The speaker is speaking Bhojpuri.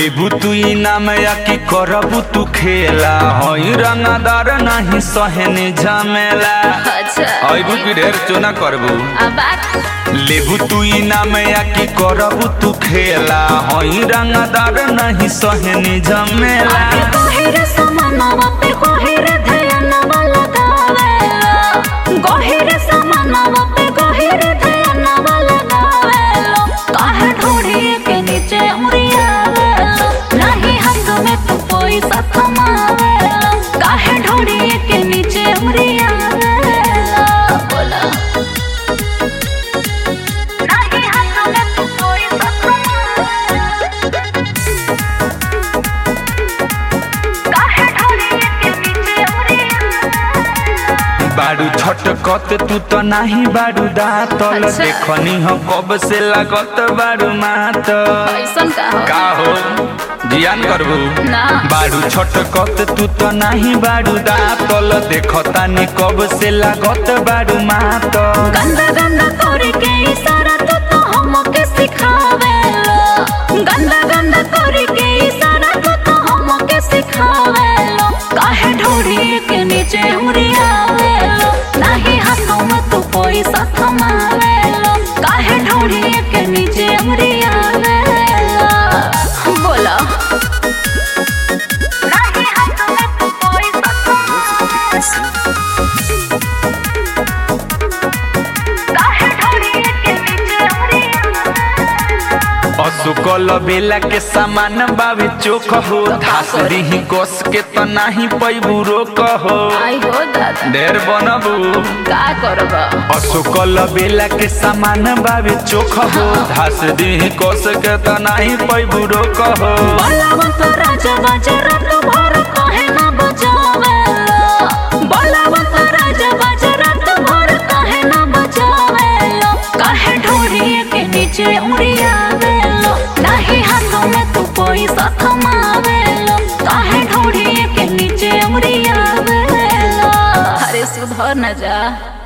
लेबू तू इनाम या कि करबू तू खेला हई रंगदार नहीं सहनी झमेला अच्छा अबू की ढेर चोना करबू अब बात लेबू तू इनाम या कि करबू तू खेला हई रंगदार नहीं सहनी झमेला आगे गहिर समानवा पे गहिर ध्यानवा लगावेला गहिर समानवा पे गहिर ध्यानवा लगावेला काहे ढोड़ी के नीचे उड़ियावेला नहीं हाथ में तू पैसा कमावेला काहे ढोड़ी के नीचे उड़ियावेला बोला नहीं हाथ में तू पैसा कमावेला काहे ढोड़ी के नीचे उड़ियावेला बारू छटकत तू तो नाही बारू दातल अच्छा। देखनी हो कब से लागत बारू मातल ऐसन का हो का हो जियान करबू ना बारू छटकत तू तो नाही बारू दातल देखतानी कब से लागत बारू मातल गंदा गंदा करे के इशारा तो तो हमके सिखावेला गंदा गंदा करे के इशारा तो तो हमके सिखावेला काहे ढोड़ी के नीचे उड़ियावेला नहीं हाथों में तू पैसा थमावेला काहे ढोड़ी के नीचे उड़ियावेला बोला नहीं हाथों में तू पैसा थमावेला काहे ढोड़ी के नीचे उड़ियावेला असुकल बेला के सामान बावे चोख हो धास दिही कोस के तो नाही पैबू रोक हो आई हो दादा ढेर बनबू का करब असुकल बेला के सामान बावे चोख हो धास दिही कोस के तो नाही पैबू रोक हो बलवंत राजा बाजा रात भर काहे ना बजावेला बलवंत राजा बाजा रात भर काहे ना बजावेला काहे ढोरी के नीचे उड़ियावेला नहीं हाथों में तू पैसा थमावेला काहे ढोरी के नीचे उड़ियावेला अरे सुधर न जा